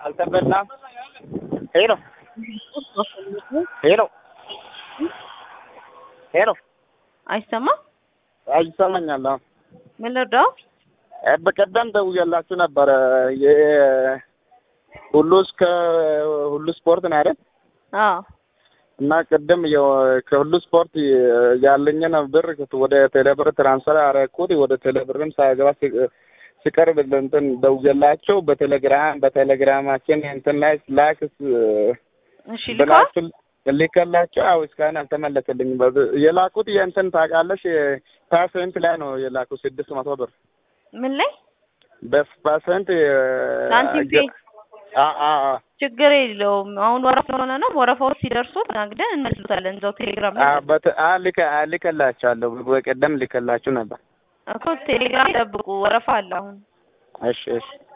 አልተበላም። ሄሎ ሄሎ ሄሎ አይሰማም? ይሰማኛል። አሁን ምን ልርዳው? እ በቀደም ደውዬላችሁ ነበረ የሁሉ እስከ ሁሉ ስፖርት ነው አይደል? አዎ እና ቅድም የ- ከሁሉ ስፖርት ያለኝን ብር ወደ ቴሌብር ትራንስፈር አደረኩት። ወደ ቴሌብርም ሳይገባ ሲ- ሲቀርብ እንትን ደውዬላቸው በቴሌግራም በቴሌግራማችን እንትን ላይ ላክ እሺ ልካ ብላችሁ ልከላቸው። አዎ እስካሁን አልተመለሰልኝም። በብ- የላኩት የእንትን ታውቃለሽ ፐርሰንት ላይ ነው የላኩት ስድስት መቶ ብር ምን ላይ በፐርሰንት ሳንቲም ፔ አ- አ- አ- ችግር የለውም። አሁን ወረፋ ስለሆነ ነው። ወረፋዎች ሲደርሱ ተናግደን እንመልሱታለን። እዛው ቴሌግራም ላይ አ- በት- አ- ልከ- አ- ልከላቸዋለሁ በቀደም ልከላችሁ ነበር። እኮ ቴሌግራም ይጠብቁ። ወረፋ አለ አሁን እሺ እሺ